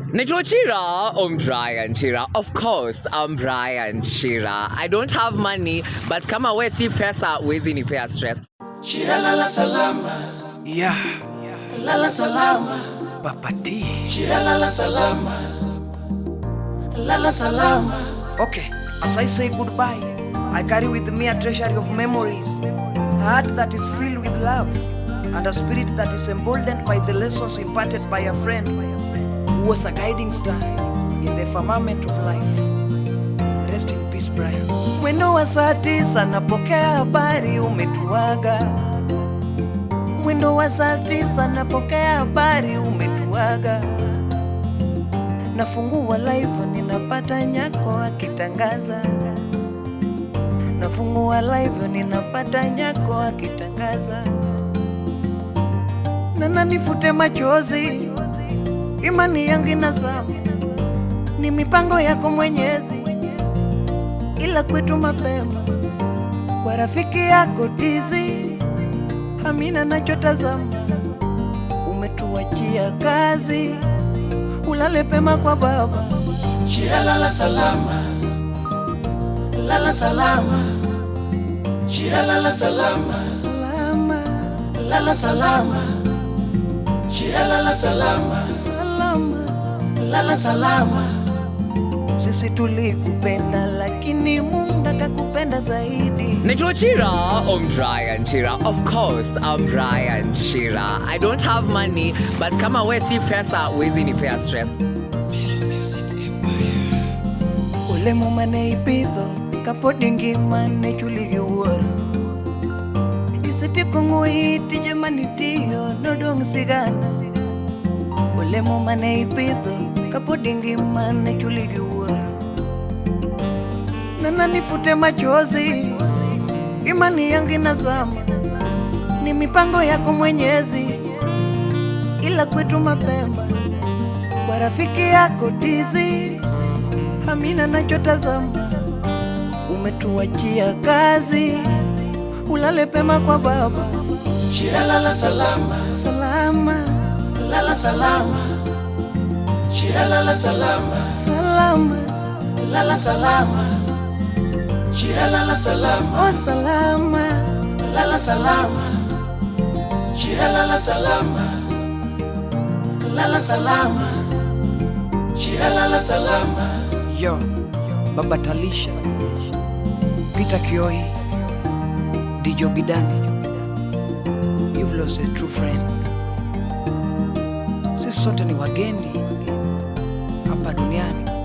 Naitwa Chira. I'm Brian Chira. Of course, I'm Brian Chira. I don't have money, but kama we si pesa, wezi nipea stress. Shira lala salama, Yeah, lala salama, Papa T. Shira lala salama, lala salama. Okay, as I say goodbye, I carry with me a treasury of memories, a heart that is filled with love, and a spirit that is emboldened by the lessons imparted by a friend who was a guiding star in the firmament of life. Rest in peace, Brian. Mwendo wa saa tisa napokea habari umetuaga. Mwendo wa saa tisa napokea habari umetuaga. Nafungua live ninapata nyako akitangaza. Nafungua live ninapata nyako akitangaza. Nana nifute machozi, imani yangu inazama, ni mipango yako Mwenyezi, ila kwetu mapema kwa rafiki yako Dizi, Amina nachotazama, umetuachia kazi, ulale pema kwa baba. Shira lala salama, lala salama, Shira lala salama, Salama, lala salama, Shira lala salama, salama. lala salama. Sisi tulikupenda lakini Mungu akakupenda zaidi. Naitwa Chira. I'm Brian Chira. Of course, I'm Brian Chira. I don't have money, but kama we si pesa, wezi nipea stress. Ule mumane ipidho kapodi ngimane chuligi wuoro Iseti kongo iti jamani tiyo nodong sigana Ule mumane ipidho kapodi ngimane chuligi wuoro Nana nifute machozi imani yangu inazama Ni mipango yako Mwenyezi ila kwetu mapema kwa rafiki yako Dizi Amina nachotazama, umetuachia kazi, ulale pema kwa baba, Shira lala salama, salama lala salama, Shira lala salama, salama, lala salama, Shira lala salama, oh salama, lala salama, Shira lala salama, lala salama, Shira lala salama. yo baba Talisha, Peter Kioi, Dijo Bidani, you've lost a true friend. Sisi sote ni wageni hapa duniani.